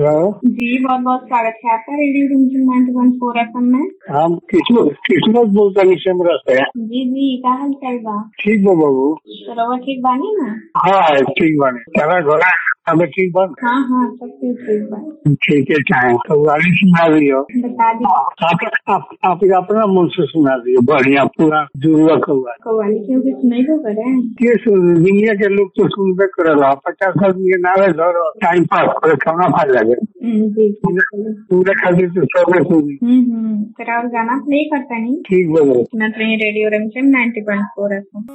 hello जी बहुत बहुत स्वागत है आपका radio Rimjhim ninety one four F में हम किस्मत किस्मत बोलतानी सेमरा से जी जी का हाल चाल बा ठीक बा बाबू तो रउआ ठीक बानी ना हाँ ठीक बाने तेरा घोड़ा हमें ठीक बन हाँ हाँ सब कुछ ठीक बा ठीक है चाहे तो गाड़ी सुना दियो बता दी आप आप आप अपना मन से सुना दियो बढ़िया पूरा जुड़वा कौआ कव्वाली क्यों कि सुनाई को करे के सुन दुनिया के लोग तो सुनबे करेला पचास आदमी के नारे धरो टाइम पास करे खाना खा लगे हम्म, जी जी पूरे खातिर तो सबे सुनी हम्म हम्म तेरा और गाना प्ले करता नहीं ठीक बाबू सुनत रही radio Rimjhim ninety one four F